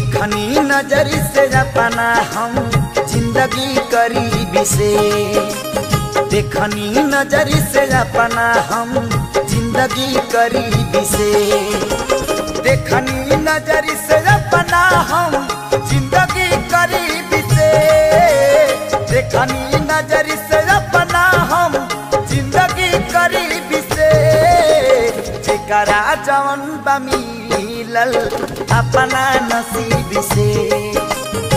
देखनी नजर से अपना हम जिंदगी करीबी से देखनी नजर से अपना हम जिंदगी करीबी से देखनी नजर से अपना हम जिंदगी करीबी से देखनी नजर से अपना हम जिंदगी करीबी से जेकरा जवन बा मिलल अपना नसीब से